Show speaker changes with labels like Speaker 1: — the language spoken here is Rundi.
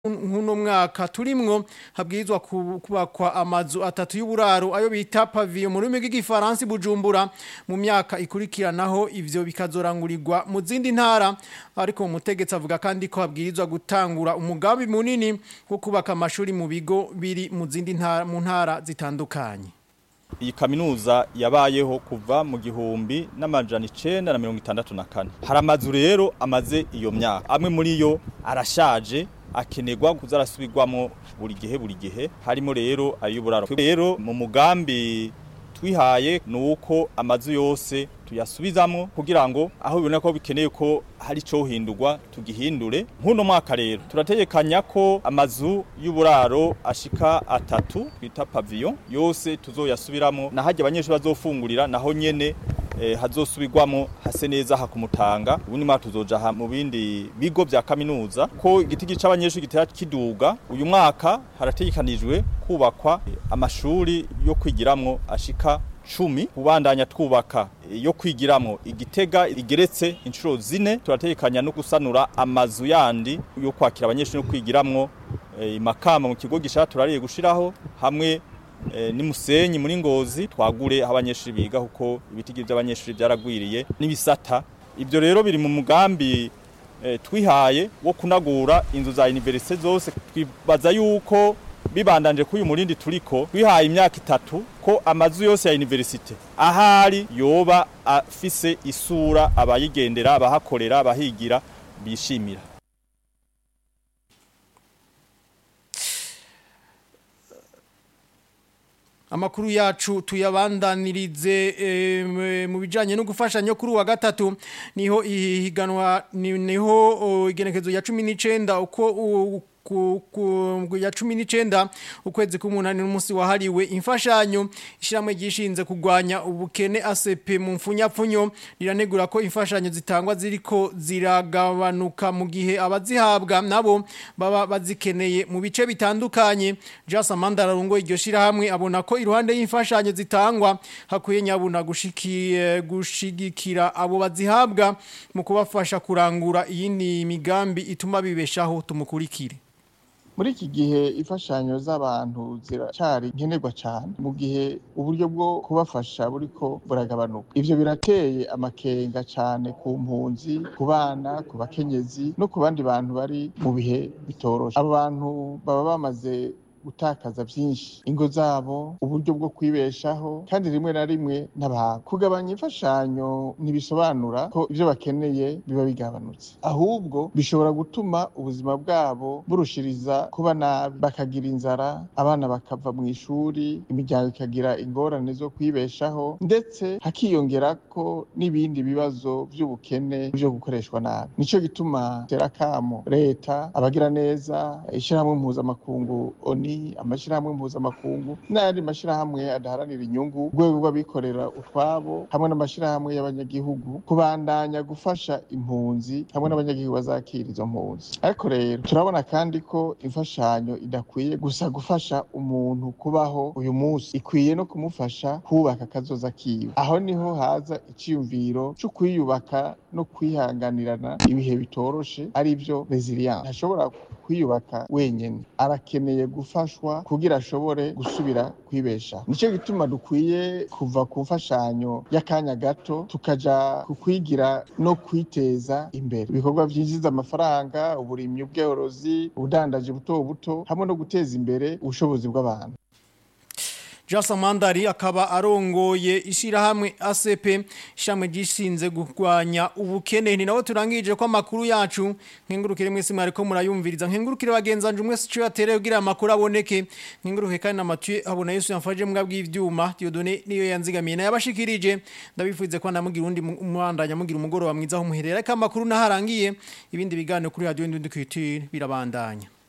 Speaker 1: nk'uno mwaka turimwo habwirizwa kubakwa amazu atatu y'uburaro ayo bita pavillon mu rurimi rw'igifaransa Bujumbura mu myaka ikurikiranaho ivyo bikazorangurirwa mu zindi ntara ariko umutegetsi avuga kandi ko habwirizwa gutangura umugambi munini wo kubaka amashuri mu bigo biri mu zindi ntara mu ntara zitandukanye
Speaker 2: iyi kaminuza yabayeho kuva mu gihumbi n'amajana icenda na mirongo itandatu na kane hari amazu rero amaze iyo myaka amwe muri yo arashaje akenerwa kuza arasubirwamo buri gihe buri gihe harimo rero ay'uburaro rero mu mugambi twihaye ni uko amazu yose tuyasubizamo kugira ngo aho bibona ko bikeneye ko hari cyo hindurwa tugihindure nk'uno mwaka rero turategekanya ko amazu y'uburaro ashika atatu twita pavillon yose tuzoyasubiramo na hajya abanyeshuri bazofungurira naho nyene eh, hazosubirwamo hase neza hakumutanga ubundi mwaka tuzoja mu bindi bigo vya kaminuza ko igiti gica abanyeshuri gitera kiduga uyu mwaka harategekanijwe kubakwa amashuri yo kwigiramwo ashika cumi kubandanya twubaka yo kwigiramwo igitega igeretse inshuro zine turategekanya no gusanura amazu yandi yo kwakira abanyeshuri no kwigiramwo imakamba mu kigo gishaka turariye gushiraho hamwe ni musenyi muri ngozi twagure aho abanyeshuri biga kuko ibiti by'abanyeshuri byaragwiriye n'ibisata ibyo rero biri mu mugambi twihaye wo kunagura inzu za universite zose twibaza yuko bibandanje kuri uyu murindi turiko twihaye imyaka itatu ko amazu yose ya universite ahari yoba afise isura abayigendera abahakorera abahigira bishimira
Speaker 1: Amakuru yacu tuyabandanirize e, mu bijanye no gufashanya kuri wa gatatu niho ihiganwa niho igenekezo ya 19 uko ku ku ya 19 ukwezi k'umunani n'umunsi wahariwe imfashanyo ishiramwe gishinze kugwanya ubukene ACP mu mfunyapfunyo riranegura ko imfashanyo zitangwa ziriko ziragabanuka mu gihe abazihabwa nabo baba bazikeneye mu bice bitandukanye Jasa Mandara rungo iryo shirahamwe abona ko iruhande y'imfashanyo zitangwa hakuye nyabuna gushikiye gushigikira abo bazihabwa mu kubafasha kurangura iyindi migambi ituma bibeshaho tumukurikire
Speaker 3: muri iki gihe imfashanyo z'abantu ziracari nkenerwa cyane mu gihe uburyo bwo kubafasha buriko buragabanuka ivyo birateye amakenga cyane ku mpunzi ku bana ku bakenyezi no ku bandi bantu bari mu bihe bitoroshe abo bantu baba bamaze gutakaza byinshi ingo zabo uburyo bwo kwibeshaho kandi rimwe na rimwe n'abantu kugabanya imfashanyo ntibisobanura ko ibyo bakeneye biba bigabanutse ahubwo bishobora gutuma ubuzima bwabo burushiriza kuba nabi bakagira inzara abana bakava mu ishuri imiryango ikagira ingorane zo kwibeshaho ndetse hakiyongera ko n'ibindi bibazo by'ubukene byo gukoreshwa nabi nico gituma terakamo leta abagira neza ishyirahamwe mpuzamakungu oni amashirahamwe mpuzamakungu n'ayandi mashirahamwe adaharanira inyungu urwego rw'abikorera utwabo hamwe n'amashirahamwe y'abanyagihugu kubandanya gufasha impunzi hamwe n'abanyagihugu bazakira izo mpunzi ariko rero turabona kandi ko imfashanyo idakwiye gusa gufasha umuntu kubaho uyu munsi ikwiye no kumufasha kubaka akazoza kiwe aho niho haza iciyumviro cyo kwiyubaka no kwihanganirana ibihe bitoroshe ari byo resilience ntashobora kwiyubaka wenyene arakeneye gufashwa kugira ashobore gusubira kwibesha nico gituma dukwiye kuva ku mfashanyo y'akanya gato tukaja ku kwigira no kwiteza imbere ibikorwa vyinjiza amafaranga uburimyi ubworozi ubudandaji buto buto hamwe no guteza imbere ubushobozi bw'abantu
Speaker 1: Jasa Mandari akaba arongoye ishirahamwe ACP shamwe gishinze gurwanya ubukene ni nawe turangije ko amakuru yacu nkengurukire mwese mwari ko murayumviriza nkengurukire bagenzanje umwe cyo yatere kugira amakuru aboneke nkenguruke kandi na Mathieu abona Yesu yamfaje mbwa bw'ivyuma Diodone niyo yanzigamiye na yabashikirije ndabifuze ko namugira undi mwandanya mugira umugoro wa mwiza ho muherera ka amakuru naharangiye ibindi biganiro kuri radio ndundukitire birabandanya